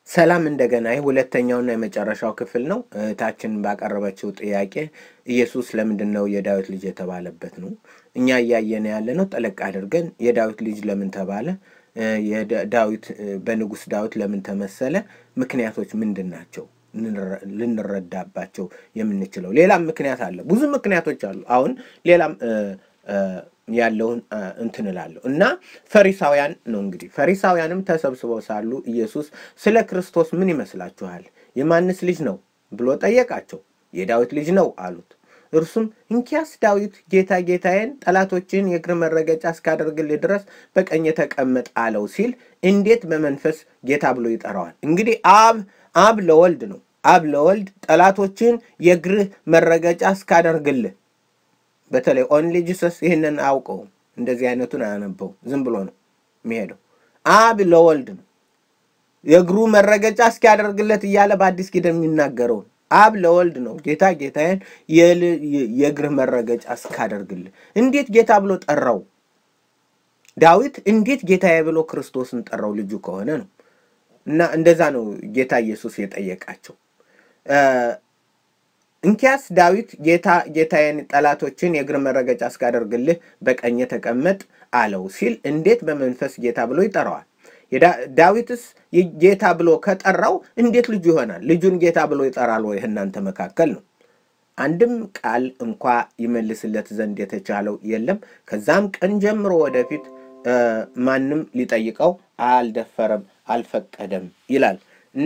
ሰላም እንደገና ይህ ሁለተኛውና የመጨረሻው ክፍል ነው። እህታችን ባቀረበችው ጥያቄ ኢየሱስ ለምንድን ነው የዳዊት ልጅ የተባለበት ነው። እኛ እያየን ያለ ነው። ጠለቅ አድርገን የዳዊት ልጅ ለምን ተባለ፣ ዳዊት በንጉሥ ዳዊት ለምን ተመሰለ፣ ምክንያቶች ምንድን ናቸው ልንረዳባቸው የምንችለው። ሌላም ምክንያት አለ፣ ብዙ ምክንያቶች አሉ። አሁን ሌላም ያለውን እንትን እላለሁ እና ፈሪሳውያን ነው እንግዲህ ፈሪሳውያንም ተሰብስበው ሳሉ ኢየሱስ ስለ ክርስቶስ ምን ይመስላችኋል? የማንስ ልጅ ነው ብሎ ጠየቃቸው። የዳዊት ልጅ ነው አሉት። እርሱም እንኪያስ ዳዊት ጌታ ጌታዬን ጠላቶችን የእግር መረገጫ እስካደርግልህ ድረስ በቀኝ ተቀመጥ አለው ሲል እንዴት በመንፈስ ጌታ ብሎ ይጠራዋል? እንግዲህ አብ አብ ለወልድ ነው። አብ ለወልድ ጠላቶችን የእግርህ መረገጫ እስካደርግልህ በተለይ ኦንሊ ጂሰስ ይህንን አያውቀውም። እንደዚህ አይነቱን አያነበው ዝም ብሎ ነው የሚሄደው። አብ ለወልድ ነው የእግሩ መረገጫ እስኪያደርግለት እያለ በአዲስ ኪዳን የሚናገረውን አብ ለወልድ ነው ጌታ ጌታዬን የእግርህ መረገጫ እስካደርግልህ። እንዴት ጌታ ብሎ ጠራው? ዳዊት እንዴት ጌታዬ ብሎ ክርስቶስን ጠራው? ልጁ ከሆነ ነው። እና እንደዛ ነው ጌታ ኢየሱስ የጠየቃቸው። እንኪያስ ዳዊት ጌታ ጌታዬን ጠላቶችን የእግር መረገጫ እስካደርግልህ በቀኜ ተቀመጥ አለው ሲል እንዴት በመንፈስ ጌታ ብሎ ይጠራዋል? ዳዊትስ ጌታ ብሎ ከጠራው እንዴት ልጁ ይሆናል? ልጁን ጌታ ብሎ ይጠራል ወይ? እናንተ መካከል ነው። አንድም ቃል እንኳ ይመልስለት ዘንድ የተቻለው የለም። ከዛም ቀን ጀምሮ ወደፊት ማንም ሊጠይቀው አልደፈረም፣ አልፈቀደም ይላል እና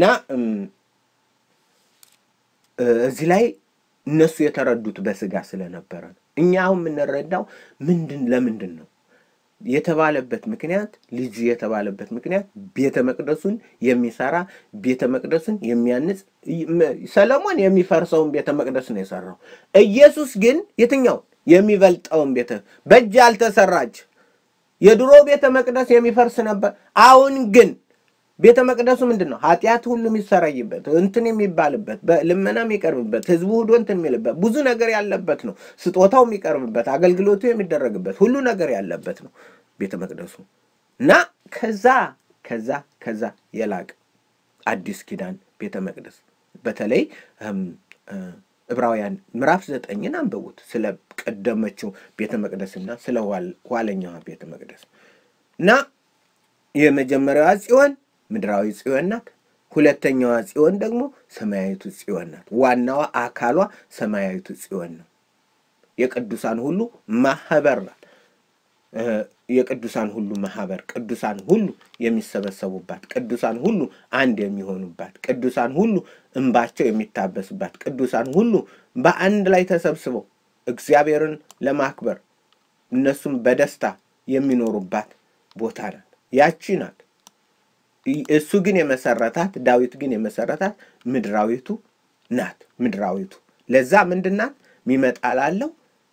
እዚህ ላይ እነሱ የተረዱት በስጋ ስለነበረ ነው። እኛ አሁን የምንረዳው ምንድን ለምንድን ነው የተባለበት ምክንያት ልጁ የተባለበት ምክንያት ቤተ መቅደሱን የሚሰራ ቤተ መቅደሱን የሚያንጽ ሰለሞን የሚፈርሰውን ቤተ መቅደስ ነው የሰራው። ኢየሱስ ግን የትኛው የሚበልጠውን ቤተ በእጅ ያልተሰራች የድሮ ቤተ መቅደስ የሚፈርስ ነበር። አሁን ግን ቤተ መቅደሱ ምንድን ነው? ኃጢአት ሁሉ የሚሰረይበት እንትን የሚባልበት ልመና የሚቀርብበት ህዝቡ ሁሉ እንትን የሚልበት ብዙ ነገር ያለበት ነው። ስጦታው የሚቀርብበት አገልግሎቱ የሚደረግበት ሁሉ ነገር ያለበት ነው ቤተ መቅደሱ እና ከዛ ከዛ ከዛ የላቀ አዲስ ኪዳን ቤተ መቅደስ በተለይ ዕብራውያን ምዕራፍ ዘጠኝን አንብቡት ስለ ቀደመችው ቤተ መቅደስና ስለ ኋለኛዋ ቤተ መቅደስ እና የመጀመሪያዋ ጽዮን ምድራዊ ጽዮን ናት። ሁለተኛዋ ጽዮን ደግሞ ሰማያዊቱ ጽዮን ናት። ዋናዋ አካሏ ሰማያዊቱ ጽዮን ነው። የቅዱሳን ሁሉ ማህበር ናት። የቅዱሳን ሁሉ ማህበር፣ ቅዱሳን ሁሉ የሚሰበሰቡባት፣ ቅዱሳን ሁሉ አንድ የሚሆኑባት፣ ቅዱሳን ሁሉ እንባቸው የሚታበስባት፣ ቅዱሳን ሁሉ በአንድ ላይ ተሰብስበው እግዚአብሔርን ለማክበር እነሱም በደስታ የሚኖሩባት ቦታ ናት። ያቺ ናት። እሱ ግን የመሰረታት ዳዊት ግን የመሰረታት ምድራዊቱ ናት። ምድራዊቱ ለዛ ምንድን ናት? ሚመጣ ላለው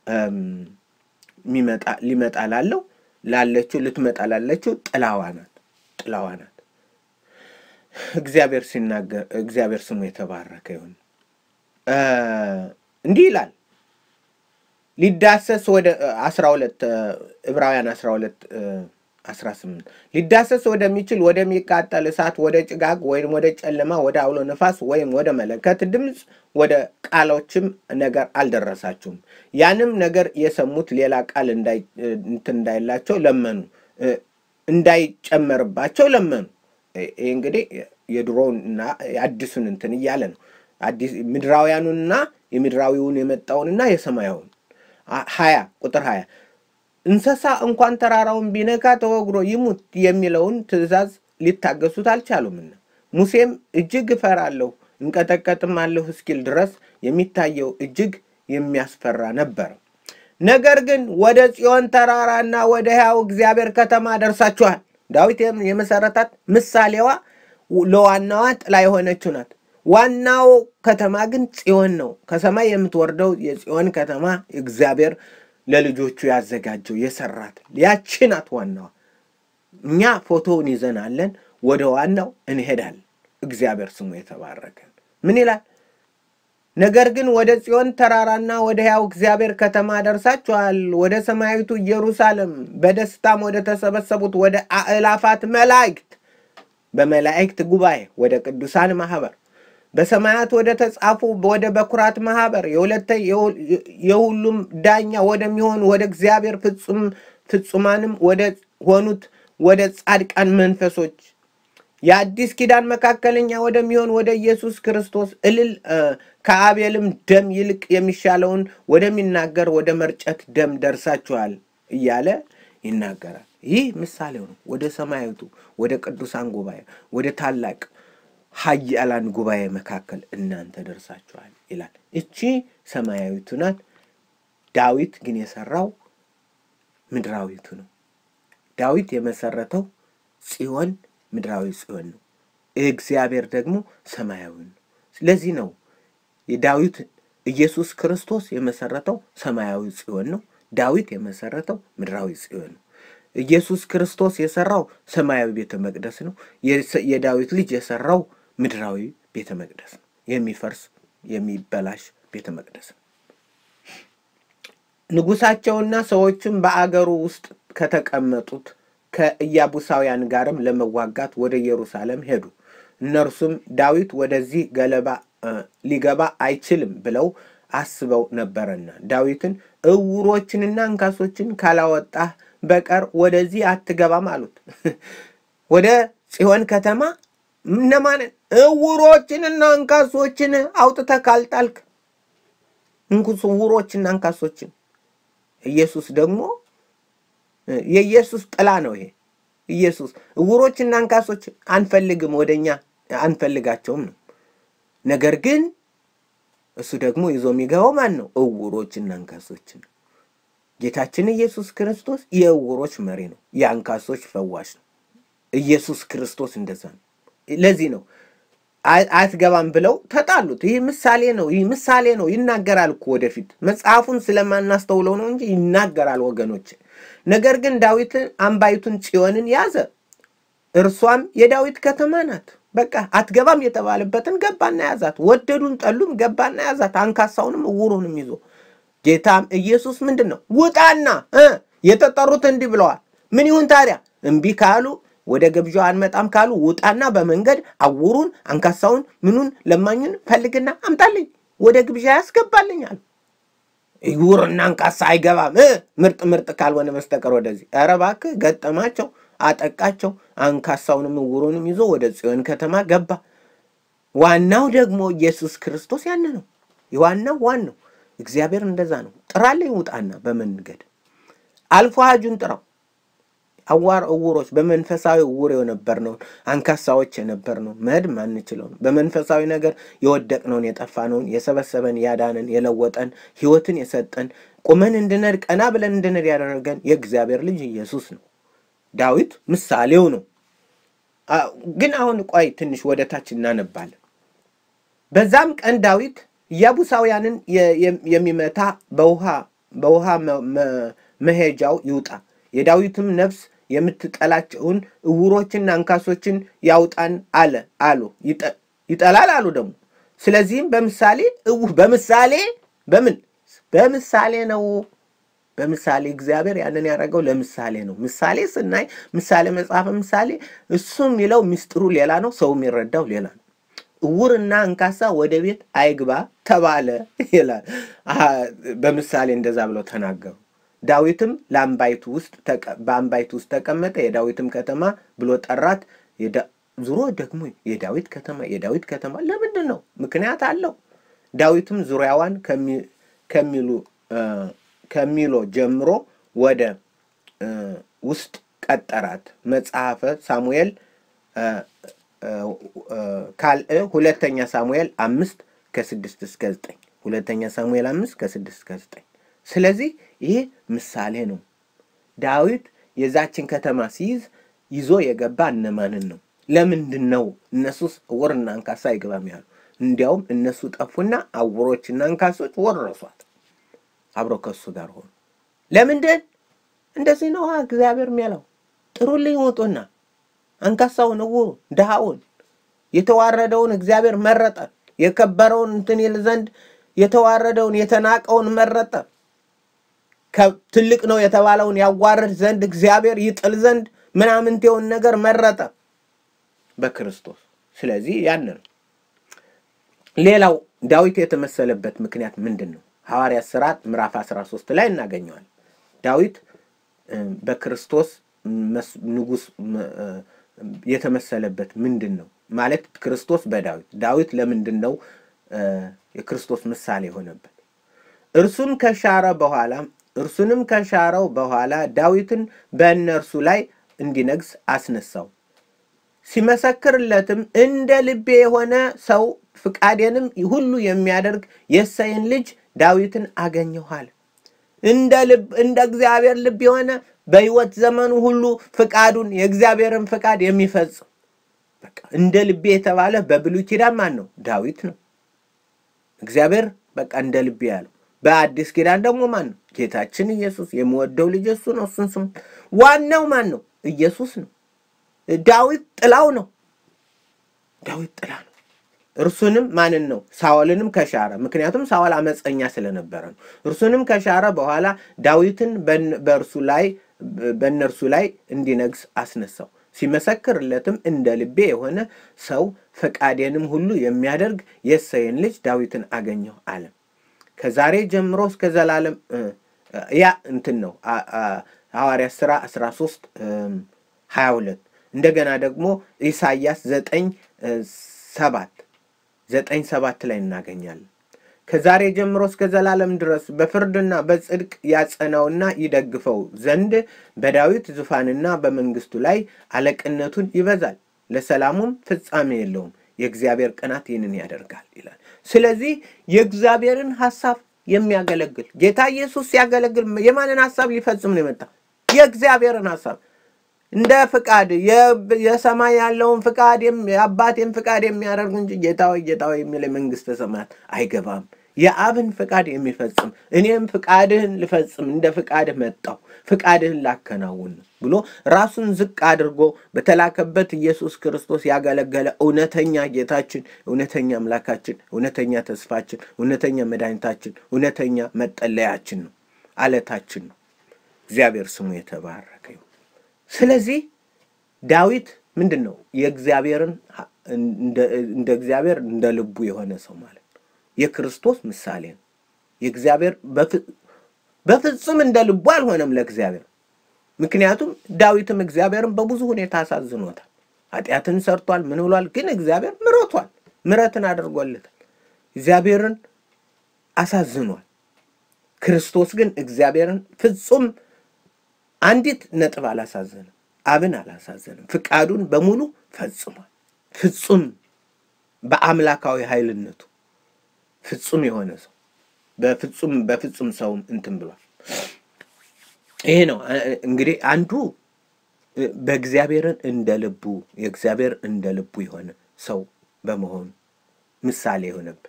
ሊመጣ ላለው ላለችው ልትመጣ ላለችው ጥላዋ ናት። ጥላዋ ናት። እግዚአብሔር ሲናገር እግዚአብሔር ስሙ የተባረከ ይሁን። እንዲህ ይላል ሊዳሰስ ወደ አስራ ሁለት ዕብራውያን አስራ ሁለት 18 ሊዳሰስ ወደሚችል ወደሚቃጠል እሳት ወደ ጭጋግ ወይም ወደ ጨለማ ወደ አውሎ ነፋስ ወይም ወደ መለከት ድምፅ ወደ ቃሎችም ነገር አልደረሳችሁም። ያንም ነገር የሰሙት ሌላ ቃል እንትን እንዳይላቸው ለመኑ፣ እንዳይጨመርባቸው ለመኑ። ይህ እንግዲህ የድሮውንና የአዲሱን እንትን እያለ ነው። ምድራውያኑንና የምድራዊውን የመጣውንና የሰማያውን ሀያ ቁጥር ሀያ እንስሳ እንኳን ተራራውን ቢነካ ተወግሮ ይሙት የሚለውን ትእዛዝ ሊታገሱት አልቻሉምና ሙሴም እጅግ እፈራለሁ እንቀጠቀጥም አለሁ እስኪል ድረስ የሚታየው እጅግ የሚያስፈራ ነበር። ነገር ግን ወደ ጽዮን ተራራና ወደ ሕያው እግዚአብሔር ከተማ ደርሳችኋል። ዳዊት የመሰረታት ምሳሌዋ ለዋናዋ ጥላ የሆነችው ናት። ዋናው ከተማ ግን ጽዮን ነው። ከሰማይ የምትወርደው የጽዮን ከተማ እግዚአብሔር ለልጆቹ ያዘጋጀው የሰራት ያቺ ናት ዋናዋ። እኛ ፎቶውን ይዘናለን፣ ወደ ዋናው እንሄዳለን። እግዚአብሔር ስሙ የተባረከ። ምን ይላል? ነገር ግን ወደ ጽዮን ተራራና ወደ ሕያው እግዚአብሔር ከተማ ደርሳችኋል፣ ወደ ሰማያዊቱ ኢየሩሳሌም በደስታም ወደ ተሰበሰቡት ወደ አእላፋት መላእክት በመላእክት ጉባኤ ወደ ቅዱሳን ማህበር በሰማያት ወደ ተጻፉ ወደ በኩራት ማህበር የሁለተ የሁሉም ዳኛ ወደሚሆን ወደ እግዚአብሔር ፍጹም ፍጹማንም ወደ ሆኑት ወደ ጻድቃን መንፈሶች የአዲስ ኪዳን መካከለኛ ወደሚሆን ወደ ኢየሱስ ክርስቶስ እልል ከአቤልም ደም ይልቅ የሚሻለውን ወደሚናገር ወደ መርጨት ደም ደርሳችኋል እያለ ይናገራል። ይህ ምሳሌው ነው። ወደ ሰማያዊቱ ወደ ቅዱሳን ጉባኤ ወደ ታላቅ ኃያላን ጉባኤ መካከል እናንተ ደርሳችኋል ይላል። እቺ ሰማያዊቱ ናት። ዳዊት ግን የሰራው ምድራዊቱ ነው። ዳዊት የመሰረተው ጽዮን ምድራዊ ጽዮን ነው። እግዚአብሔር ደግሞ ሰማያዊ ነው። ስለዚህ ነው የዳዊት ኢየሱስ ክርስቶስ የመሰረተው ሰማያዊ ጽዮን ነው። ዳዊት የመሰረተው ምድራዊ ጽዮን ነው። ኢየሱስ ክርስቶስ የሰራው ሰማያዊ ቤተ መቅደስ ነው። የዳዊት ልጅ የሰራው ምድራዊ ቤተ መቅደስ ነው። የሚፈርስ የሚበላሽ ቤተ መቅደስ ነው። ንጉሳቸውና ሰዎችም በአገሩ ውስጥ ከተቀመጡት ከኢያቡሳውያን ጋርም ለመዋጋት ወደ ኢየሩሳሌም ሄዱ። እነርሱም ዳዊት ወደዚህ ገለባ ሊገባ አይችልም ብለው አስበው ነበረና ዳዊትን እውሮችንና አንካሶችን ካላወጣህ በቀር ወደዚህ አትገባም አሉት። ወደ ጽዮን ከተማ እነማንን? እውሮችንና አንካሶችን አውጥተህ ካልጣልክ እንኩስ እውሮችና አንካሶችን ኢየሱስ ደግሞ የኢየሱስ ጥላ ነው። ይሄ ኢየሱስ እውሮችና አንካሶች አንፈልግም፣ ወደኛ አንፈልጋቸውም ነው። ነገር ግን እሱ ደግሞ ይዞ የሚገባው ማን ነው? እውሮችና አንካሶችን ነው። ጌታችን ኢየሱስ ክርስቶስ የእውሮች መሪ ነው፣ የአንካሶች ፈዋሽ ነው። ኢየሱስ ክርስቶስ እንደዛ ነው። ለዚህ ነው አትገባም ብለው ተጣሉት። ይህ ምሳሌ ነው። ይህ ምሳሌ ነው። ይናገራል እኮ ወደፊት መጽሐፉን ስለማናስተውለው ነው እንጂ ይናገራል ወገኖች። ነገር ግን ዳዊት አምባይቱን ጽዮንን ያዘ፣ እርሷም የዳዊት ከተማ ናት። በቃ አትገባም የተባለበትን ገባና ያዛት። ወደዱን ጠሉም ገባና ያዛት። አንካሳውንም እውሩንም ይዞ ጌታም ኢየሱስ ምንድን ነው ውጣና የተጠሩት እንዲህ ብለዋል። ምን ይሁን ታዲያ? እምቢ ካሉ ወደ ግብዣው አንመጣም ካሉ ውጣና በመንገድ አውሩን፣ አንካሳውን፣ ምኑን ለማኙን ፈልግና አምጣልኝ፣ ወደ ግብዣ ያስገባልኝ አሉ። እውርና አንካሳ አይገባም ምርጥ ምርጥ ካልሆነ በስተቀር ወደዚህ። ኧረ እባክህ ገጠማቸው፣ አጠቃቸው። አንካሳውንም እውሩንም ይዞ ወደ ጽዮን ከተማ ገባ። ዋናው ደግሞ ኢየሱስ ክርስቶስ ያን ነው። ዋናው ዋናው እግዚአብሔር እንደዛ ነው። ጥራልኝ ውጣና በመንገድ አልፎ ሀጁን ጥራው አዋር እውሮች በመንፈሳዊ እውር የነበርነውን አንካሳዎች የነበርነው መሄድ ማንችለውን በመንፈሳዊ ነገር የወደቅነውን የጠፋነውን የሰበሰበን ያዳነን የለወጠን ሕይወትን የሰጠን ቁመን እንድነድ ቀና ብለን እንድነድ ያደረገን የእግዚአብሔር ልጅ ኢየሱስ ነው። ዳዊት ምሳሌው ነው። ግን አሁን ቆይ ትንሽ ወደ ታች እናነባለን። በዛም ቀን ዳዊት ኢያቡሳውያንን የሚመታ በውሃ በውሃ መሄጃው ይውጣ የዳዊትም ነፍስ የምትጠላቸውን እውሮችና አንካሶችን ያውጣን አለ አሉ ይጠላል አሉ ደግሞ። ስለዚህም በምሳሌ በምሳሌ በምን በምሳሌ ነው በምሳሌ እግዚአብሔር ያንን ያደረገው ለምሳሌ ነው። ምሳሌ ስናይ ምሳሌ መጽሐፈ ምሳሌ እሱ የሚለው ሚስጥሩ ሌላ ነው፣ ሰው የሚረዳው ሌላ ነው። እውርና አንካሳ ወደ ቤት አይግባ ተባለ ይላል። በምሳሌ እንደዛ ብለው ተናገሩ። ዳዊትም ለአምባይቱ ውስጥ በአምባይቱ ውስጥ ተቀመጠ፣ የዳዊትም ከተማ ብሎ ጠራት። ዙሮ ደግሞ የዳዊት ከተማ የዳዊት ከተማ ለምንድን ነው? ምክንያት አለው። ዳዊትም ዙሪያዋን ከሚሉ ከሚሎ ጀምሮ ወደ ውስጥ ቀጠራት። መጽሐፈ ሳሙኤል ካልዕ ሁለተኛ ሳሙኤል አምስት ከስድስት እስከ ዘጠኝ ሁለተኛ ሳሙኤል አምስት ከስድስት እስከ ዘጠኝ ስለዚህ ይህ ምሳሌ ነው። ዳዊት የዛችን ከተማ ሲይዝ ይዞ የገባ እነማንን ነው? ለምንድን ነው እነሱስ ዕውርና አንካሳ አይገባም ያሉ? እንዲያውም እነሱ ጠፉና ዕውሮችና አንካሶች ወረሷት፣ አብረው ከሱ ጋር ሆኑ። ለምንድን እንደዚህ ነው እግዚአብሔር የሚያለው? ጥሩልኝ ውጡና አንካሳውን፣ ዕውሩን፣ ድሃውን፣ የተዋረደውን እግዚአብሔር መረጠ። የከበረውን እንትን ይል ዘንድ የተዋረደውን የተናቀውን መረጠ። ትልቅ ነው የተባለውን ያዋርድ ዘንድ እግዚአብሔር ይጥል ዘንድ ምናምንቴውን ነገር መረጠ። በክርስቶስ። ስለዚህ ያን ነው። ሌላው ዳዊት የተመሰለበት ምክንያት ምንድን ነው? ሐዋርያት ሥራ ምዕራፍ 13 ላይ እናገኘዋል። ዳዊት በክርስቶስ ንጉሥ የተመሰለበት ምንድን ነው ማለት ክርስቶስ በዳዊት ዳዊት ለምንድን ነው የክርስቶስ ምሳሌ የሆነበት? እርሱም ከሻረ በኋላ እርሱንም ከሻረው በኋላ ዳዊትን በእነርሱ ላይ እንዲነግስ አስነሳው። ሲመሰክርለትም እንደ ልቤ የሆነ ሰው ፍቃዴንም ሁሉ የሚያደርግ የእሴይን ልጅ ዳዊትን አገኘሁ አለ። እንደ ልብ እንደ እግዚአብሔር ልብ የሆነ በሕይወት ዘመኑ ሁሉ ፍቃዱን የእግዚአብሔርን ፍቃድ የሚፈጽም በቃ እንደ ልቤ የተባለ በብሉይ ኪዳን ማን ነው? ዳዊት ነው። እግዚአብሔር በቃ እንደ ልቤ ያለው። በአዲስ ኪዳን ደግሞ ማን ነው? ጌታችን ኢየሱስ። የምወደው ልጅ እሱ ነው፣ እሱን ስሙ። ዋናው ማን ነው? ኢየሱስ ነው። ዳዊት ጥላው ነው። ዳዊት ጥላ ነው። እርሱንም ማንን ነው? ሳኦልንም ከሻረ። ምክንያቱም ሳኦል አመፀኛ ስለነበረ ነው። እርሱንም ከሻረ በኋላ ዳዊትን በእርሱ ላይ በእነርሱ ላይ እንዲነግስ አስነሳው። ሲመሰክርለትም እንደ ልቤ የሆነ ሰው ፈቃዴንም ሁሉ የሚያደርግ የእሴይን ልጅ ዳዊትን አገኘሁ አለ። ከዛሬ ጀምሮ እስከ ዘላለም ያ እንትን ነው ሐዋርያት ሥራ 13 22 እንደገና ደግሞ ኢሳይያስ ዘጠኝ ሰባት ዘጠኝ ሰባት ላይ እናገኛለን። ከዛሬ ጀምሮ እስከ ዘላለም ድረስ በፍርድና በጽድቅ ያጸናውና ይደግፈው ዘንድ በዳዊት ዙፋንና በመንግስቱ ላይ አለቅነቱን ይበዛል፣ ለሰላሙም ፍጻሜ የለውም። የእግዚአብሔር ቅናት ይህንን ያደርጋል ይላል። ስለዚህ የእግዚአብሔርን ሐሳብ የሚያገለግል ጌታ ኢየሱስ ሲያገለግል የማንን ሐሳብ ሊፈጽም ነው የመጣ? የእግዚአብሔርን ሐሳብ እንደ ፍቃድ የሰማይ ያለውን ፍቃድ የአባቴን ፍቃድ የሚያደርግ እንጂ ጌታዊ ጌታዊ የሚል መንግስተ ሰማያት አይገባም። የአብን ፍቃድ የሚፈጽም እኔም ፍቃድህን ልፈጽም እንደ ፍቃድህ መጣሁ ፍቃድህን ላከናውን ብሎ ራሱን ዝቅ አድርጎ በተላከበት ኢየሱስ ክርስቶስ ያገለገለ እውነተኛ ጌታችን፣ እውነተኛ አምላካችን፣ እውነተኛ ተስፋችን፣ እውነተኛ መድኃኒታችን፣ እውነተኛ መጠለያችን ነው፣ አለታችን ነው። እግዚአብሔር ስሙ የተባረከ ይሁን። ስለዚህ ዳዊት ምንድን ነው? የእግዚአብሔርን እንደ እግዚአብሔር እንደ ልቡ የሆነ ሰው ማለት ነው። የክርስቶስ ምሳሌ ነው። የእግዚአብሔር በፍጹም እንደ ልቡ አልሆነም ለእግዚአብሔር። ምክንያቱም ዳዊትም እግዚአብሔርን በብዙ ሁኔታ አሳዝኖታል። ኃጢአትን ሰርቷል፣ ምን ብሏል። ግን እግዚአብሔር ምሮቷል፣ ምረትን አድርጎለታል። እግዚአብሔርን አሳዝኗል። ክርስቶስ ግን እግዚአብሔርን ፍጹም አንዲት ነጥብ አላሳዘንም። አብን አላሳዘንም። ፍቃዱን በሙሉ ፈጽሟል። ፍጹም በአምላካዊ ኃይልነቱ ፍጹም የሆነ ሰው በፍጹም በፍጹም ሰውም እንትን ብሏል። ይሄ ነው እንግዲህ አንዱ በእግዚአብሔርን እንደ ልቡ የእግዚአብሔር እንደ ልቡ የሆነ ሰው በመሆኑ ምሳሌ የሆነብን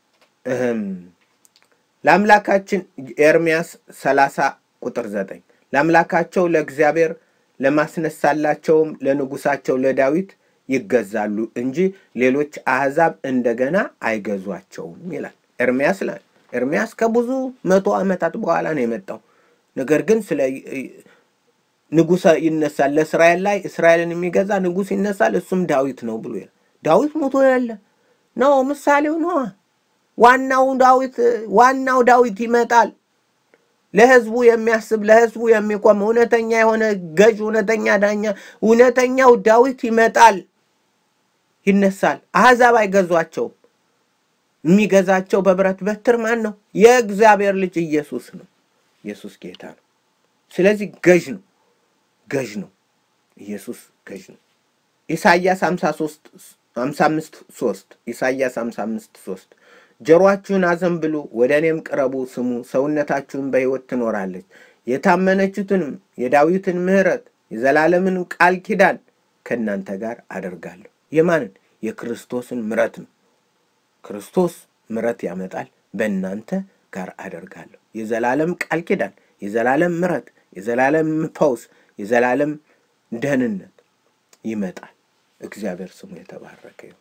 ለአምላካችን ኤርምያስ ሰላሳ ቁጥር ዘጠኝ ለአምላካቸው ለእግዚአብሔር ለማስነሳላቸውም ለንጉሳቸው ለዳዊት ይገዛሉ እንጂ ሌሎች አሕዛብ እንደገና አይገዟቸውም ይላል ኤርምያስ ላይ። ኤርምያስ ከብዙ መቶ ዓመታት በኋላ ነው የመጣው። ነገር ግን ስለ ንጉሥ ይነሳል ለእስራኤል ላይ እስራኤልን የሚገዛ ንጉሥ ይነሳል፣ እሱም ዳዊት ነው ብሎ ይላል። ዳዊት ሞቶ ያለ ነው፣ ምሳሌው ነዋ። ዋናው ዳዊት ዋናው ዳዊት ይመጣል። ለህዝቡ የሚያስብ ለህዝቡ የሚቆም እውነተኛ የሆነ ገዥ፣ እውነተኛ ዳኛ፣ እውነተኛው ዳዊት ይመጣል፣ ይነሳል። አሕዛብ አይገዟቸውም። የሚገዛቸው በብረት በትር ማን ነው? የእግዚአብሔር ልጅ ኢየሱስ ነው። ኢየሱስ ጌታ ነው። ስለዚህ ገዥ ነው፣ ገዥ ነው። ኢየሱስ ገዥ ነው። ኢሳይያስ 53 55 3 ኢሳይያስ 55 3 ጆሮአችሁን አዘንብሉ፣ ወደ እኔም ቅረቡ፣ ስሙ፣ ሰውነታችሁን በሕይወት ትኖራለች። የታመነችትንም የዳዊትን ምሕረት የዘላለምን ቃል ኪዳን ከእናንተ ጋር አደርጋለሁ። የማንን? የክርስቶስን ምሕረት ነው። ክርስቶስ ምሕረት ያመጣል። በእናንተ ጋር አደርጋለሁ። የዘላለም ቃል ኪዳን፣ የዘላለም ምሕረት፣ የዘላለም ፈውስ፣ የዘላለም ደህንነት ይመጣል። እግዚአብሔር ስሙ የተባረከ ይሁን።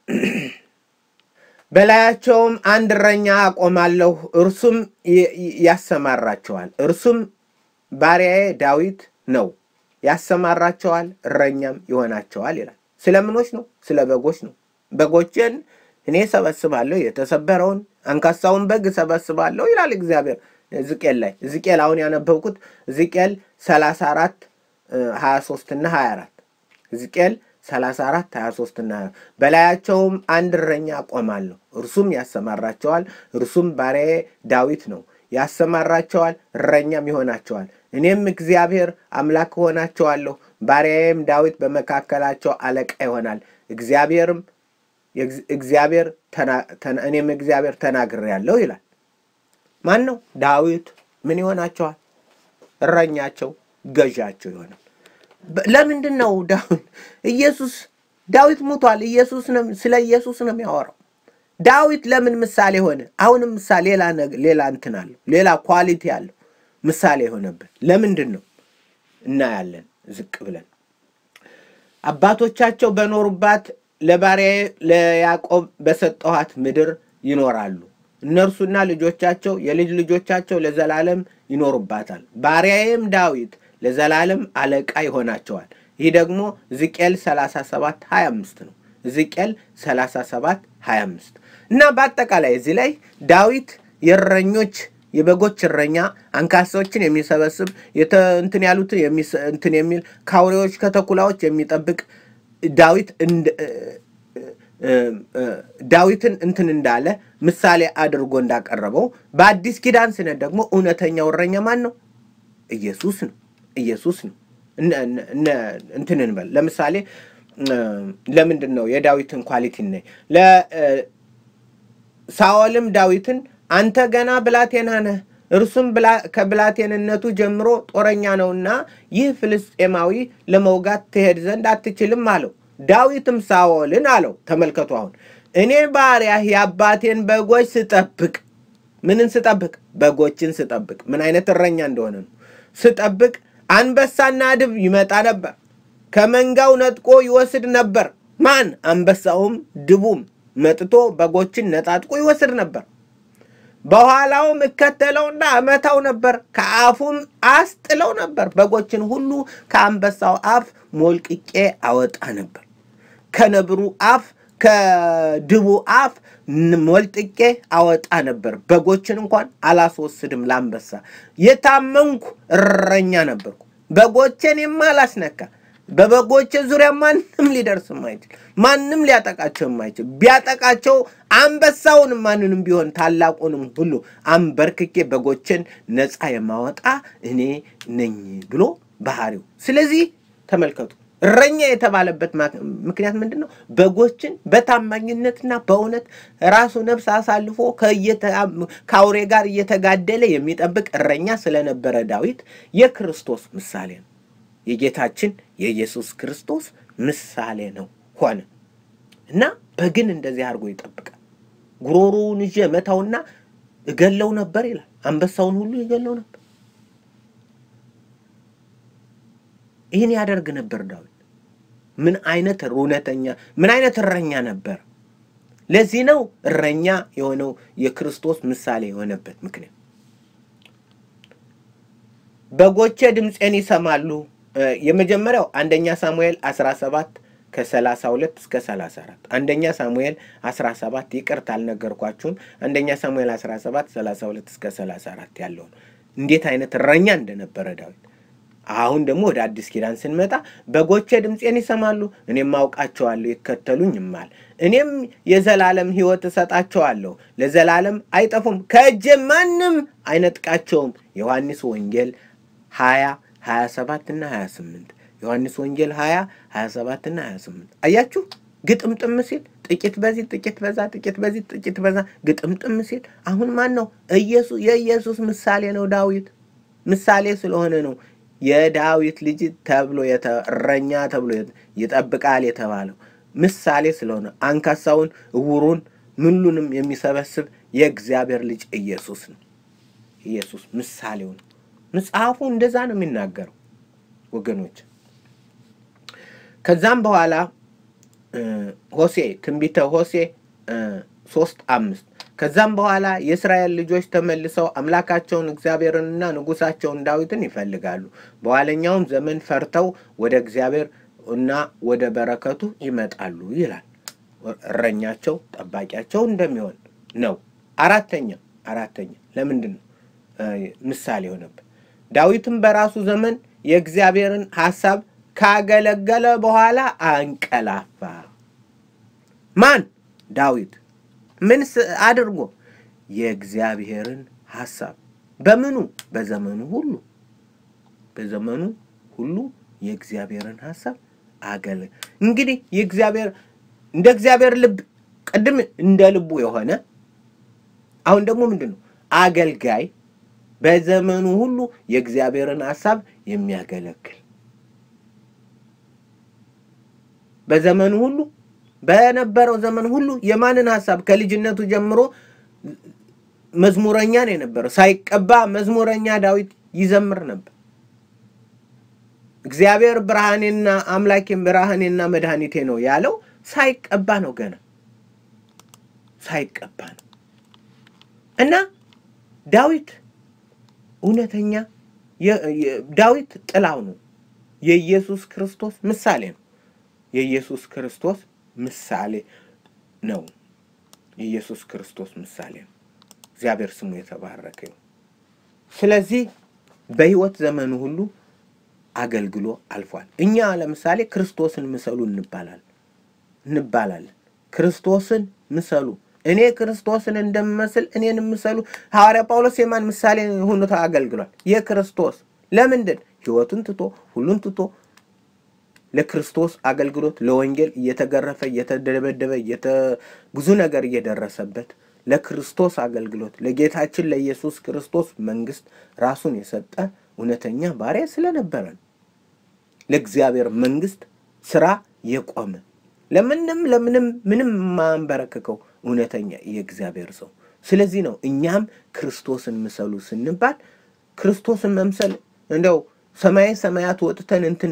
በላያቸውም አንድ እረኛ አቆማለሁ፣ እርሱም ያሰማራቸዋል። እርሱም ባሪያዬ ዳዊት ነው፣ ያሰማራቸዋል፣ እረኛም ይሆናቸዋል ይላል። ስለ ምኖች ነው? ስለ በጎች ነው። በጎችን እኔ ሰበስባለሁ፣ የተሰበረውን አንካሳውን በግ ሰበስባለሁ ይላል እግዚአብሔር ሕዝቅኤል ላይ። ሕዝቅኤል አሁን ያነበብኩት ሕዝቅኤል 34 23 እና 24 ሕዝቅኤል 34 23 እና በላያቸውም አንድ እረኛ አቆማለሁ፣ እርሱም ያሰማራቸዋል። እርሱም ባሪያዬ ዳዊት ነው። ያሰማራቸዋል፣ እረኛም ይሆናቸዋል። እኔም እግዚአብሔር አምላክ እሆናቸዋለሁ፣ ባሪያዬም ዳዊት በመካከላቸው አለቃ ይሆናል። እግዚአብሔርም እግዚአብሔር እኔም እግዚአብሔር ተናግሬአለሁ ይላል። ማን ነው? ዳዊት ምን ይሆናቸዋል? እረኛቸው፣ ገዣቸው ይሆናል። ለምንድን ነው ዳዊት ኢየሱስ ዳዊት ሙቷል። ኢየሱስ ነው ስለ ኢየሱስ ነው የሚያወራው። ዳዊት ለምን ምሳሌ ሆነ? አሁንም ምሳሌ ሌላ ሌላ እንትን አለው ሌላ ኳሊቲ አለው ምሳሌ የሆነብን ለምንድን ነው እናያለን። ዝቅ ብለን አባቶቻቸው በኖሩባት ለባሪያዬ ለያዕቆብ በሰጠኋት ምድር ይኖራሉ። እነርሱና ልጆቻቸው የልጅ ልጆቻቸው ለዘላለም ይኖሩባታል። ባሪያዬም ዳዊት ለዘላለም አለቃ ይሆናቸዋል። ይህ ደግሞ ሕዝቅኤል 37 25 ነው። ሕዝቅኤል 37 25 እና በአጠቃላይ እዚህ ላይ ዳዊት የእረኞች የበጎች እረኛ አንካሳዎችን የሚሰበስብ እንትን ያሉትን እንትን የሚል ከአውሬዎች ከተኩላዎች የሚጠብቅ ዳዊት ዳዊትን እንትን እንዳለ ምሳሌ አድርጎ እንዳቀረበው በአዲስ ኪዳን ስነት ደግሞ እውነተኛው እረኛ ማን ነው? ኢየሱስ ነው። ኢየሱስ ነው። እንትን እንበል ለምሳሌ ለምንድን ነው የዳዊትን ኳሊቲ ነ ሳኦልም ዳዊትን አንተ ገና ብላቴና ነህ፣ እርሱም ከብላቴንነቱ ጀምሮ ጦረኛ ነውና ይህ ፍልስጤማዊ ለመውጋት ትሄድ ዘንድ አትችልም አለው። ዳዊትም ሳኦልን አለው፣ ተመልከቱ አሁን እኔ ባሪያህ የአባቴን በጎች ስጠብቅ፣ ምንን ስጠብቅ? በጎችን ስጠብቅ። ምን አይነት እረኛ እንደሆነ ነው። ስጠብቅ አንበሳና ድብ ይመጣ ነበር፣ ከመንጋው ነጥቆ ይወስድ ነበር። ማን? አንበሳውም ድቡም መጥቶ በጎችን ነጣጥቆ ይወስድ ነበር። በኋላውም እከተለውና እመታው ነበር፣ ከአፉም አስጥለው ነበር። በጎችን ሁሉ ከአንበሳው አፍ ሞልቅቄ አወጣ ነበር፣ ከነብሩ አፍ ከድቡ አፍ ሞልጥቄ አወጣ ነበር። በጎችን እንኳን አላስወስድም ለአንበሳ። የታመንኩ እረኛ ነበርኩ፣ በጎቼን የማላስነካ በበጎቼ ዙሪያ ማንም ሊደርስ የማይችል ማንም ሊያጠቃቸው የማይችል ቢያጠቃቸው አንበሳውን ማንንም ቢሆን ታላቁንም ሁሉ አንበርክኬ በጎችን ነፃ የማወጣ እኔ ነኝ ብሎ ባህሪው። ስለዚህ ተመልከቱ፣ እረኛ የተባለበት ምክንያት ምንድን ነው? በጎችን በታማኝነትና በእውነት ራሱ ነፍስ አሳልፎ ከአውሬ ጋር እየተጋደለ የሚጠብቅ እረኛ ስለነበረ ዳዊት የክርስቶስ ምሳሌ ነው። የጌታችን የኢየሱስ ክርስቶስ ምሳሌ ነው ሆነ እና በግን እንደዚህ አድርጎ ይጠብቃል። ጉሮሮውን ይዤ መታውና እገለው ነበር ይላል። አንበሳውን ሁሉ ይገለው ነበር። ይህን ያደርግ ነበር ዳዊት። ምን አይነት እውነተኛ ምን አይነት እረኛ ነበር! ለዚህ ነው እረኛ የሆነው የክርስቶስ ምሳሌ የሆነበት ምክንያት። በጎቼ ድምፄን ይሰማሉ። የመጀመሪያው አንደኛ ሳሙኤል 17 ከ32 እስከ 34 አንደኛ ሳሙኤል 17 ይቅርታ አልነገርኳችሁም። አንደኛ ሳሙኤል 17 32 እስከ 34 ያለው ነው። እንዴት አይነት እረኛ እንደነበረ ዳዊት። አሁን ደግሞ ወደ አዲስ ኪዳን ስንመጣ በጎቼ ድምፄን ይሰማሉ፣ እኔም አውቃቸዋለሁ፣ ይከተሉኝማል። እኔም የዘላለም ሕይወት እሰጣቸዋለሁ፣ ለዘላለም አይጠፉም፣ ከእጄ ማንም አይነጥቃቸውም። ዮሐንስ ወንጌል 20 27 እና 28 ዮሐንስ ወንጌል 20 27 እና 28 አያችሁ። ግጥምጥም ሲል ጥቂት በዚህ ጥቂት በዛ ጥቂት በዚህ ጥቂት በዛ ግጥምጥም ሲል አሁን ማን ነው? ኢየሱስ የኢየሱስ ምሳሌ ነው። ዳዊት ምሳሌ ስለሆነ ነው የዳዊት ልጅ ተብሎ እረኛ ተብሎ ይጠብቃል የተባለው ምሳሌ ስለሆነ አንካሳውን፣ እውሩን፣ ምሉንም የሚሰበስብ የእግዚአብሔር ልጅ ኢየሱስ ነው። ኢየሱስ ምሳሌው ነው። መጽሐፉ እንደዛ ነው የሚናገረው ወገኖች። ከዛም በኋላ ሆሴ ትንቢተ ሆሴ ሶስት አምስት ከዛም በኋላ የእስራኤል ልጆች ተመልሰው አምላካቸውን እግዚአብሔርንና ንጉሳቸውን ዳዊትን ይፈልጋሉ። በኋለኛውም ዘመን ፈርተው ወደ እግዚአብሔር እና ወደ በረከቱ ይመጣሉ ይላል። እረኛቸው ጠባቂያቸው እንደሚሆን ነው። አራተኛ አራተኛ ለምንድን ነው ምሳሌ የሆነበት? ዳዊትም በራሱ ዘመን የእግዚአብሔርን ሐሳብ ካገለገለ በኋላ አንቀላፋ። ማን? ዳዊት። ምን አድርጎ? የእግዚአብሔርን ሐሳብ በምኑ? በዘመኑ ሁሉ በዘመኑ ሁሉ የእግዚአብሔርን ሐሳብ አገለ እንግዲህ የእግዚአብሔር እንደ እግዚአብሔር ልብ ቅድም እንደ ልቡ የሆነ አሁን ደግሞ ምንድን ነው አገልጋይ በዘመኑ ሁሉ የእግዚአብሔርን ሐሳብ የሚያገለግል በዘመኑ ሁሉ በነበረው ዘመን ሁሉ የማንን ሐሳብ ከልጅነቱ ጀምሮ መዝሙረኛ ነው የነበረው። ሳይቀባ መዝሙረኛ ዳዊት ይዘምር ነበር። እግዚአብሔር ብርሃኔና አምላኬም ብርሃኔና መድኃኒቴ ነው ያለው ሳይቀባ ነው። ገና ሳይቀባ ነው እና ዳዊት እውነተኛ ዳዊት ጥላው ነው። የኢየሱስ ክርስቶስ ምሳሌ ነው። የኢየሱስ ክርስቶስ ምሳሌ ነው። የኢየሱስ ክርስቶስ ምሳሌ ነው። እግዚአብሔር ስሙ የተባረከ ነው። ስለዚህ በሕይወት ዘመኑ ሁሉ አገልግሎ አልፏል። እኛ ለምሳሌ ክርስቶስን ምሰሉ እንባላለን እንባላለን። ክርስቶስን ምሰሉ እኔ ክርስቶስን እንደምመስል እኔን ምሰሉ። ሐዋርያ ጳውሎስ የማን ምሳሌ ሆኖ አገልግሏል? የክርስቶስ ለምንድን ሕይወቱን ትቶ ሁሉን ትቶ ለክርስቶስ አገልግሎት ለወንጌል እየተገረፈ እየተደበደበ ብዙ ነገር እየደረሰበት ለክርስቶስ አገልግሎት ለጌታችን ለኢየሱስ ክርስቶስ መንግስት ራሱን የሰጠ እውነተኛ ባሪያ ስለነበረ ነው። ለእግዚአብሔር መንግስት ስራ የቆመ ለምንም ለምንም ምንም የማንበረክከው እውነተኛ የእግዚአብሔር ሰው። ስለዚህ ነው እኛም ክርስቶስን ምሰሉ ስንባል ክርስቶስን መምሰል እንደው ሰማይ ሰማያት ወጥተን እንትን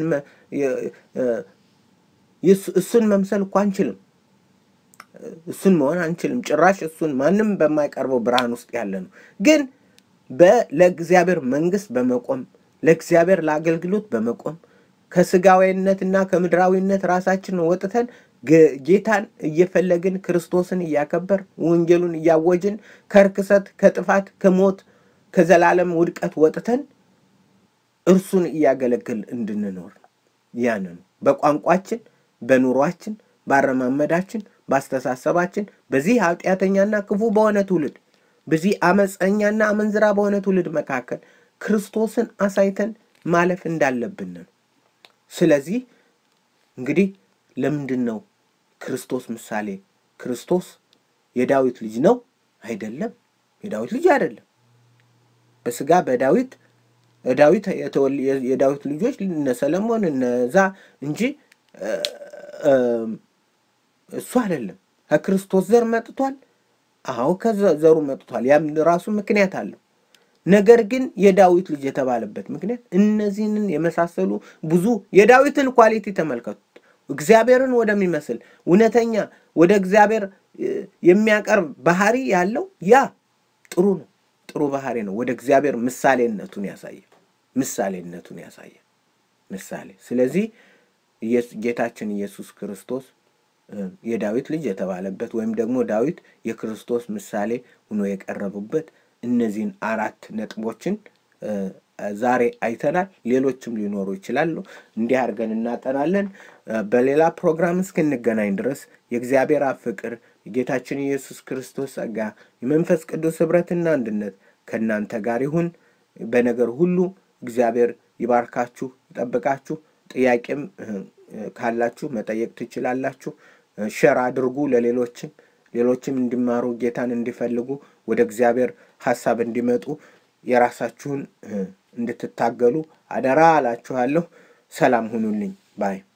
እሱን መምሰል እኮ አንችልም። እሱን መሆን አንችልም። ጭራሽ እሱን ማንም በማይቀርበው ብርሃን ውስጥ ያለ ነው። ግን ለእግዚአብሔር መንግስት በመቆም ለእግዚአብሔር ለአገልግሎት በመቆም ከስጋዊነትና ከምድራዊነት ራሳችንን ወጥተን ጌታን እየፈለግን ክርስቶስን እያከበር ወንጌሉን እያወጅን ከርክሰት፣ ከጥፋት፣ ከሞት፣ ከዘላለም ውድቀት ወጥተን እርሱን እያገለግል እንድንኖር ነው። ያን ነው በቋንቋችን፣ በኑሯችን፣ ባረማመዳችን፣ ባስተሳሰባችን በዚህ ኃጢአተኛና ክፉ በሆነ ትውልድ በዚህ አመፀኛና አመንዝራ በሆነ ትውልድ መካከል ክርስቶስን አሳይተን ማለፍ እንዳለብን ነው። ስለዚህ እንግዲህ ለምንድን ነው ክርስቶስ ምሳሌ? ክርስቶስ የዳዊት ልጅ ነው አይደለም? የዳዊት ልጅ አይደለም። በስጋ በዳዊት ዳዊት የዳዊት ልጆች እነ ሰለሞን እነዛ እንጂ እሱ አይደለም። ከክርስቶስ ዘር መጥቷል። አዎ ከዘሩ መጥቷል። ያም ራሱ ምክንያት አለው። ነገር ግን የዳዊት ልጅ የተባለበት ምክንያት እነዚህንን የመሳሰሉ ብዙ የዳዊትን ኳሊቲ ተመልከቱት። እግዚአብሔርን ወደሚመስል እውነተኛ ወደ እግዚአብሔር የሚያቀርብ ባህሪ ያለው ያ ጥሩ ነው። ጥሩ ባህሪ ነው። ወደ እግዚአብሔር ምሳሌነቱን ያሳያል። ምሳሌነቱን ያሳያል። ምሳሌ ስለዚህ ጌታችን ኢየሱስ ክርስቶስ የዳዊት ልጅ የተባለበት ወይም ደግሞ ዳዊት የክርስቶስ ምሳሌ ሆኖ የቀረቡበት እነዚህን አራት ነጥቦችን ዛሬ አይተናል። ሌሎችም ሊኖሩ ይችላሉ። እንዲህ አድርገን እናጠናለን። በሌላ ፕሮግራም እስክንገናኝ ድረስ የእግዚአብሔር አብ ፍቅር፣ የጌታችን ኢየሱስ ክርስቶስ ጸጋ፣ የመንፈስ ቅዱስ ኅብረትና አንድነት ከእናንተ ጋር ይሁን። በነገር ሁሉ እግዚአብሔር ይባርካችሁ፣ ይጠብቃችሁ። ጥያቄም ካላችሁ መጠየቅ ትችላላችሁ። ሸር አድርጉ ለሌሎችም ሌሎችም እንዲማሩ ጌታን እንዲፈልጉ ወደ እግዚአብሔር ሐሳብ እንዲመጡ የራሳችሁን እንድትታገሉ አደራ አላችኋለሁ። ሰላም ሁኑልኝ ባይ